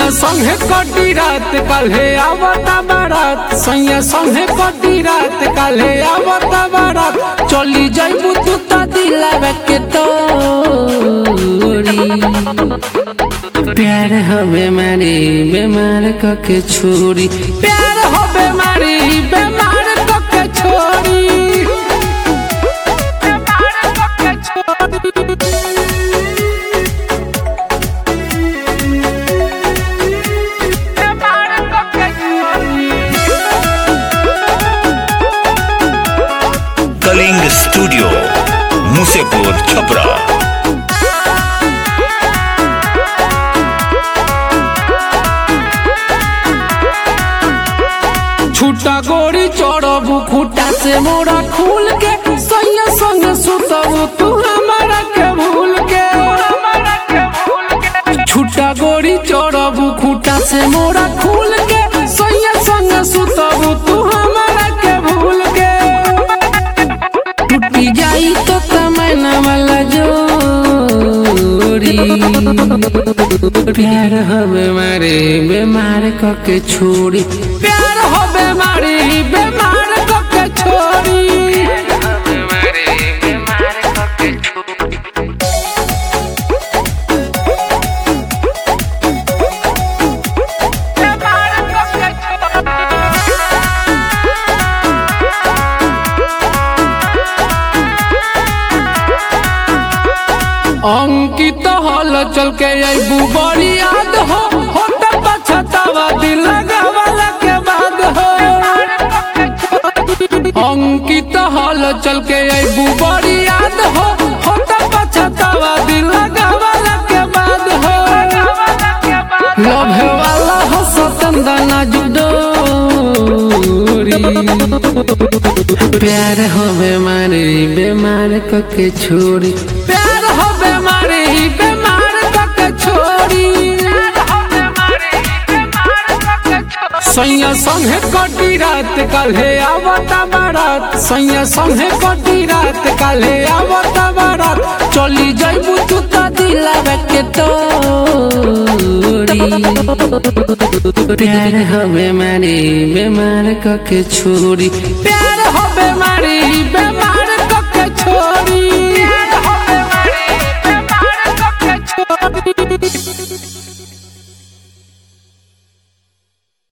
संगे कटी रात काल्हे आवता बारात सैया संगे कटी रात काल्हे आवता बारात चली जाइबू तू त दिलावे के तोरी प्यार हो बेमारी बेमार कके छोरी प्यार हो बेमारी बेमार कके छोरी बेमार कके छोरी बेमार कके छोरी कलिंग स्टूडियो मुसेपुर छपरा छूटा गोरी चढ़बू खूटा से मोरा खूल के सैया संग सुतबू तू हमारा के भूल के छूटा गोरी चढ़बू खूटा से मोरा खूल के सैया संग सुतबू तू हमारा के भूल के टूटी जाई तो तमन्ना वाला जोड़ी प्यार हो बेमारी बेमार कके छोड़ी प्यार हो बेमारी बेमार कके छोड़ी बेमार कके अंकित हल चल के अबू बड़ी याद हो होट पछतावा दिल लगावला के बाद हो अंकित हल चल के अबू बड़ी याद हो होट पछतावा दिल लगावला के बाद हो लभे वाला हो सतंदना जुडोरी प्यार हो बेमारी बेमार कके छोड़ी प्यार हो बेमारी बेमार कके छोड़ी सैया संगे कटी रात काल्हे आवता बारात सैया संगे कटी रात काल्हे आवता बारात चली जाइबू तू त दिलावे के तोरी प्यार हो बेमारी बेमार कके छोड़ी प्यार हो बेमारी